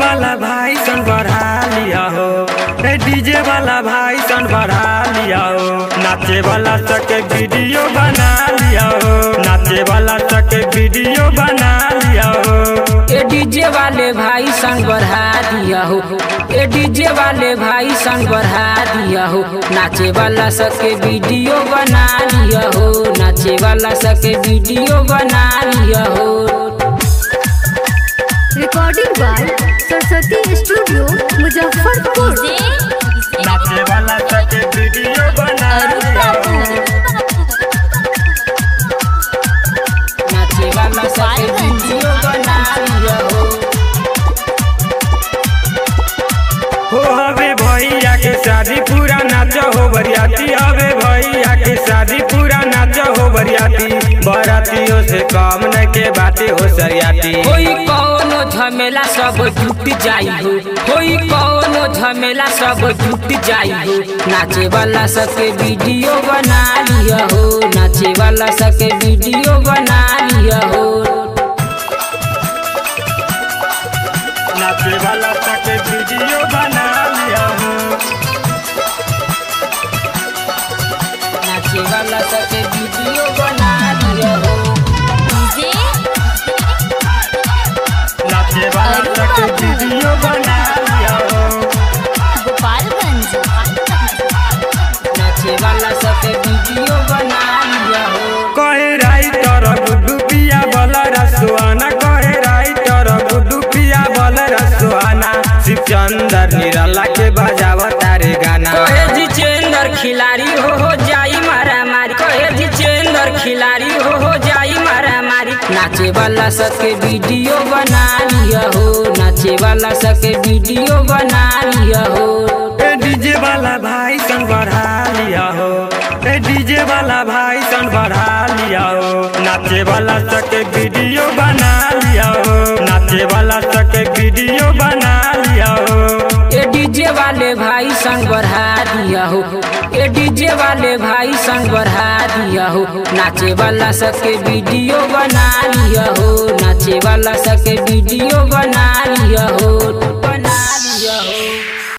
वाला भाई सन बढ़ा लिया हो ए डीजे वाला भाई सन बढ़ा लिया हो नाचे वाला सके वीडियो बना लिया हो नाचे वाला सके वीडियो बना लिया हो ए डीजे वाले भाई संग बढ़ा दिया हो ए डीजे वाले भाई संग बढ़ा दिया हो नाचे वाला सबके वीडियो बना लिया हो नाचे वाला सबके वीडियो बना लिया हो recording by Saraswati studio Muzaffarpur नाचे वाला सके वीडियो बना लिया हो नाचे वाला सबके वीडियो बना लिया हो हो हवे भैया के शादी पूरा नाच हो बरियाती हवे भैया के शादी पूरा नाच हो बरियाती बरातियों से कम न के बातें हो सरियाती कोई कौनो झमेला सब टूट जाई हो कोई कौनो झमेला सब टूट जाई हो नाचे वाला सबके वीडियो बना लिया हो नाचे वाला सबके वीडियो बना लिया हो नाचे वाला सके वीडियो बना लिया हो नाचे वाला सबके वीडियो बना लिया हो नाचे वाला सके वीडियो बना लिया हो नाचे वाला सबके वीडियो बना लिया हो कहे राइटर गुड्डू पिया बल रसुआना कहे राइटर गुड्डू पिया बल रसुआना शिव चंदर निराला के बजाव तारे गाना कहे जितेंद्र खिलाड़ी हो हो जाई मारा मारी कहे जितेंद्र खिलाड़ी हो हो जाई मारा मारी नाचे वाला सबके वीडियो बना लिया हो नाचे वाला सबके वीडियो बना लिया हो ए डीजे वाला भाई सन बढ़ा लिया हो ए डीजे वाला भाई सन बढ़ा लिया हो नाचे वाला सके वीडियो बना लिया हो नाचे वाला सके वीडियो बना लिया हो ए डीजे वाले भाई संग बढ़ा दिया हो ए डीजे वाले भाई संग बढ़ा दिया हो नाचे वाला सबके वीडियो बना लिया हो नाचे वाला सबके वीडियो बना लिया हो बना लिया हो